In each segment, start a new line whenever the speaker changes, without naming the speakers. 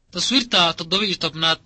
taswiirta toddoba iyo tobnaad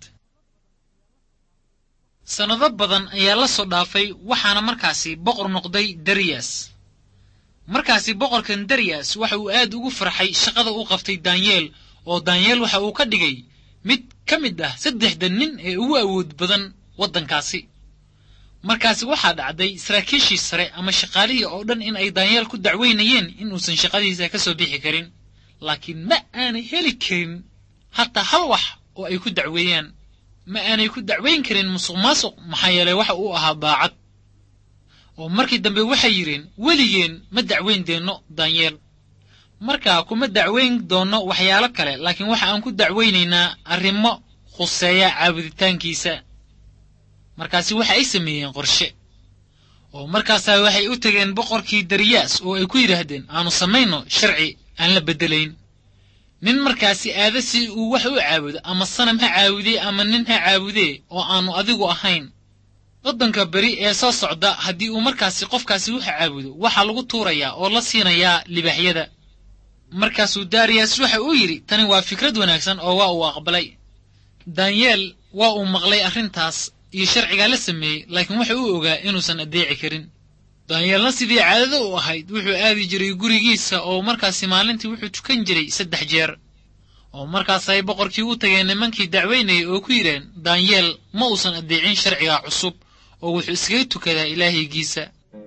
sannado badan ayaa la soo dhaafay waxaana markaasi boqor noqday dariyas markaasi boqorkan dariyas waxa uu aad ugu farxay shaqada u qabtay danyeel oo danyeel waxa uu ka dhigay mid ka mid ah saddexda nin ee ugu awood badan waddankaasi markaasi waxaa dhacday saraakiishii sare ama shaqaalihii oo dhan in ay danyeel ku dacweynayeen inuusan shaqadiisa ka soo bixi karin laakiin ma aanay heli karin hataa hal wax oo ay ku dacweeyaan ma aanay ku dacweyn karin musuq maasuq maxaa yeelay waxa uu ahaa daacad oo markii dambe waxay yidheen weligeen ma dacweyn deenno danyeel markaa kuma dacweyn doonno waxyaalo kale laakiin waxa aan ku dacweynaynaa arrimo khuseeya caabuditaankiisa markaasi waxa ay sameeyeen qorshe oo markaasaa waxay u tegeen boqorkii dariyaas oo ay ku yidhaahdeen aanu samayno sharci aan la beddelayn nin markaasi aada si uu wax u caabudo ama sanam ha caabudee ama nin ha caabudee oo aanu adigu ahayn waddanka beri ee soo socda haddii uu markaasi qofkaasi wax caabudo waxaa lagu tuurayaa oo la siinayaa libaaxyada markaasuu dariyas waxa uu yidhi tani waa fikrad wanaagsan oo waa uu aqbalay danyeel waa uu maqlay arrintaas iyo sharcigaa la sameeyey laakiin waxa uu ogaa inuusan addeeci karin danyeelna sidii caadada u ahayd wuxuu aadi jiray gurigiisa oo markaasi maalintii wuxuu tukan jiray saddex jeer oo markaas ay boqorkii u tageen nimankii dacweynayay oo ku yidheen danyeel ma uusan addeecin sharcigaa cusub oo wuxuu iskaga tukadaa ilaahaygiisa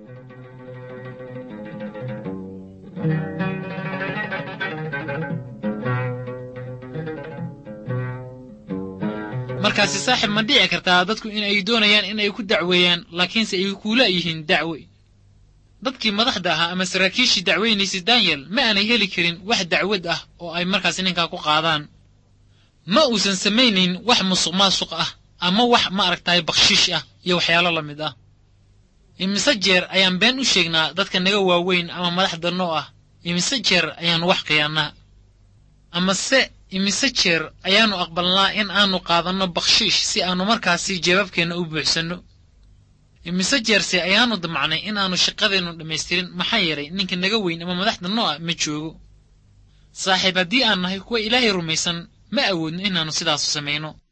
markaasi saaxib ma dhici kartaa dadku in ay doonayaan in ay ku dacweeyaan laakiinse ay kuula yihiin dacwe dadkii madaxda ahaa ama saraakiishii dacweynaysay danyel ma aanay heli karin wax dacwad ah oo ay markaasi ninkaa ku qaadaan ma uusan samaynayn wax musuq maasuq ah ama wax ma aragtahay bakshiish ah iyo waxyaalo la mid ah imise jeer ayaan been u sheegnaa dadka naga waaweyn ama madaxda noo ah imise jeer ayaannu wax khiyaannaa amase imise jeer ayaannu aqbalnaa in aanu qaadanno bakshiish si aannu markaasi jeebabkeenna u buuxsanno imise jeerse ayaannu damacnay in aanu shaqadeennu dhammaystirin maxaa yeelay ninka naga weyn ama madaxda noo ah ma joogo saaxiib haddii aan nahay kuwa ilaahay rumaysan ma awoodno inaannu sidaasu samayno